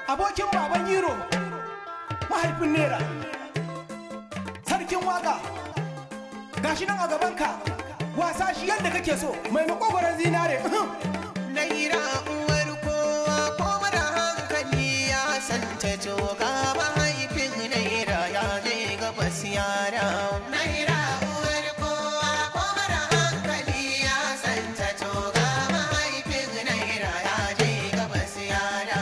abokin baban yiro mahaifin nera sarkin waka gashi nan a gabanka wasa shi yadda kake so mai makogwaron zinare Naira uwar kowa ko mara hankali ya santa joga mahaifin naira ya je gabas yara. Naira uwar kowa ko mara hankali ya santa joga mahaifin naira ya je gabas yara.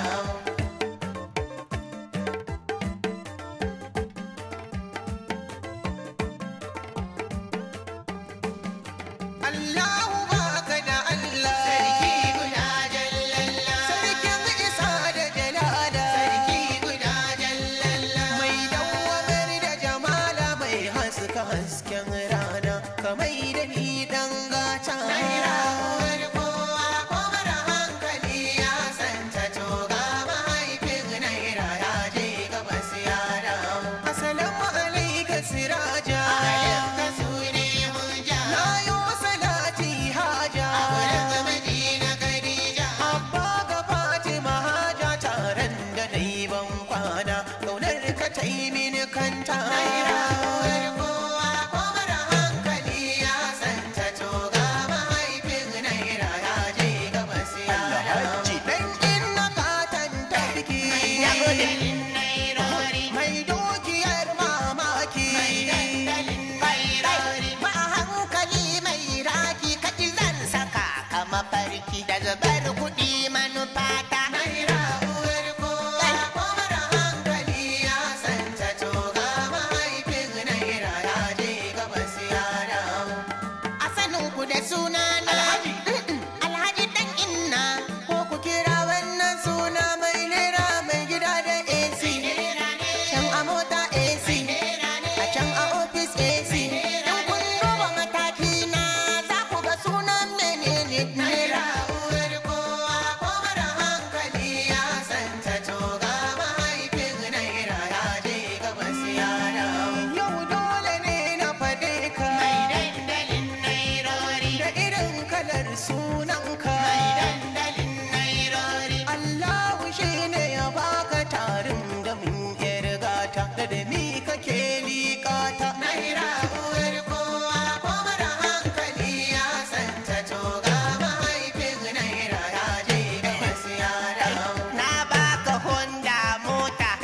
Allahu baka da Allah Sarki guda jallalla Sarkin isa da jalala Sarki guda jallalla Mai dawwamar da jamala mai haska hasken rana Kamai da ni dan gata Naira uwar kowa ko mara hankali ya santa toga mahaifin naira ya je gabas ya dawo Assalamu alaika siraja Alaika sune munja Na yi salati haja A wurin Madina Khadija Abba ga Fatima haja taron da na yi ban kwana Kaunar ka ta yi mini kanta Naira uwar kowa ko mara hankali ya santa toga mahaifin naira ya je gabas ya dawo Dan inna katan tarki Mai dukiyar mamaki Ba hankali mai raki kaji zan saka kama farki da zubar kuɗi manufata Naira uwar kowa ko mara hankali ya santa toga mahaifin naira ya je gabas ya dawo a sanin ku da suna na Alhaji Alhaji dan inna ko ku kira wannan suna mai naira mai gida da AC can a mota AC a can a office AC in kun duba mataki na za ku ga sunan menene naira uwar kowa ko mara hankali ya santa toga mahaifin naira ya je gabas ya dawo yau dole ne na fade ka mai dandalin nairori da irin kalar sunanka mai dandalin nairori Allahu shi ne ya baka tarin gamin yar gata da da mi kake liƙata naira uwar kowa ko mara hankali ya santa toga mahaifin naira ya je gabas ya dawo na baka honda mota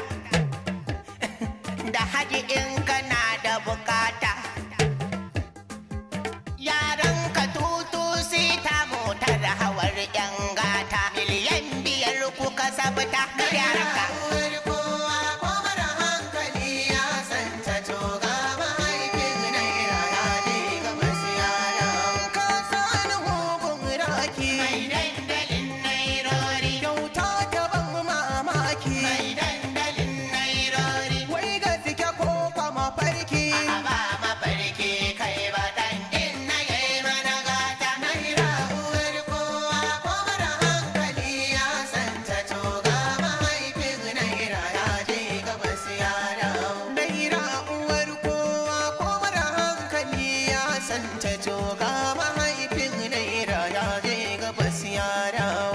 da haji in kana da bukata yaran ka tutu sita motar hawar yan gata miliyan biyar kuka sabta yaran ka Mai dandalin nairori Kyauta ta ban mamaki Mai dandalin nairori Wai gaske ko kwa mafarki A ba mafarki kai ba dan din na yayi mana gata Naira uwar kowa ko mara hankali ya santa toga mahaifin naira ya je gabas ya dawo Naira uwar kowa ko mara hankali ya santa toga mahaifin naira ya je gabas ya dawo